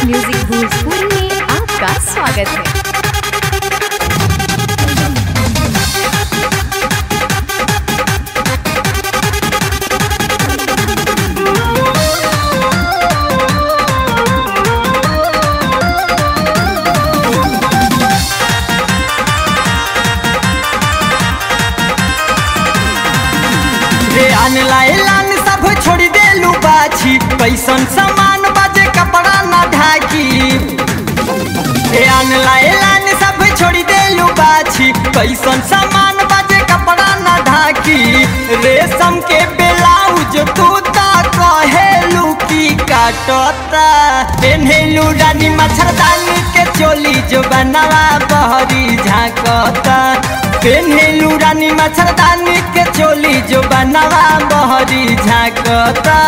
music Bhojpuri में आपका स्वागत है रे आनला एलान सब छोड़ देलू बाछी कैसन सामान बाजे कपड़ा ना ढाकी रे आनला एलान सब छोड़ देलू बाछी कैसन सामान बाजे कपड़ा ना ढाकी रेशम के ब्लाउज तू ता कहेलू की काटता पेन्हेलू रानी मच्छरदानी के चोली जो बनवा बहरी झांकता पेन्हेलू रानी मच्छरदानी के चोली जो बनवा बहरी झांकता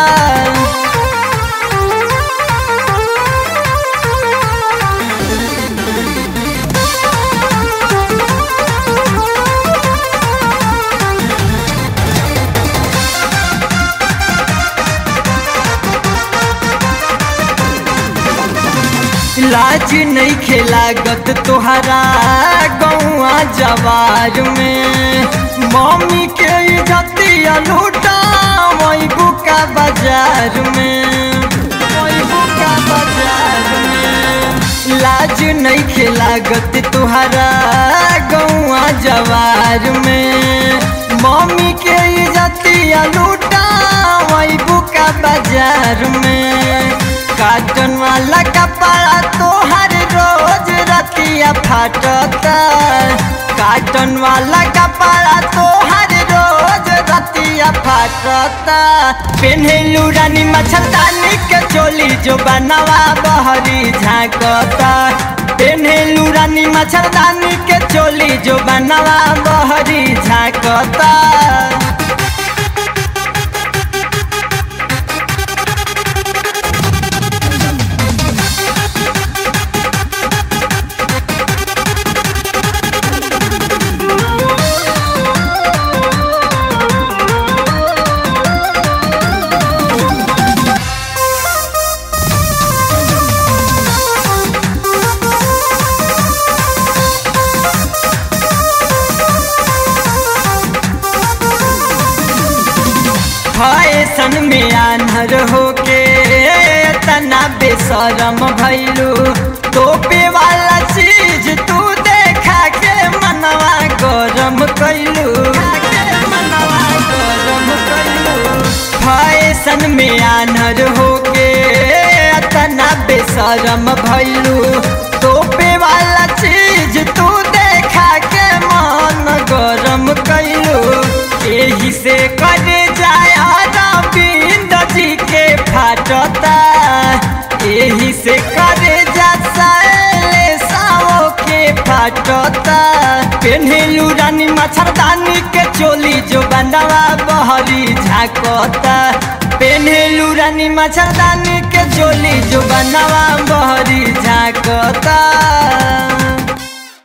लाज नहीं खेलागत तोहरा गौआ जवार में मम्मी के इज्जतिया लूटा वही बुका बाजार में वही बुका बाजार में लाज नहीं खेलागत तोहरा गौआ जवार में मम्मी के इज्जतिया लूटा वही बुका बाजार में काटन वाला कपड़ा तोहर रोज रतिया फाटता काटन वाला कपड़ा तोहर रोज रतिया फाटता पेन्हेलू रानी मच्छरदानी के चोली जो बनवा बहरी झांकता पेन्हेलू रानी मच्छरदानी के चोली जो बनवा बहरी झांकता फैशन में आनर होके तना बेशरम भैलू तोपे वाला चीज तू देखा के मनवा गरम कैलू फैशन में आनर होके तना बेशरम भैलू तोपे वाला चीज तू देखा के मन गरम कैलू यही से करे जाय बिंद जी के फाटता यही से करे जा साओ के फाटता पेन्हेलू रानी मच्छरदानी के चोली जो बनवा बहरी झांकता पेन्हेलू रानी मच्छरदानी के चोली जो बनवा बहरी झांकता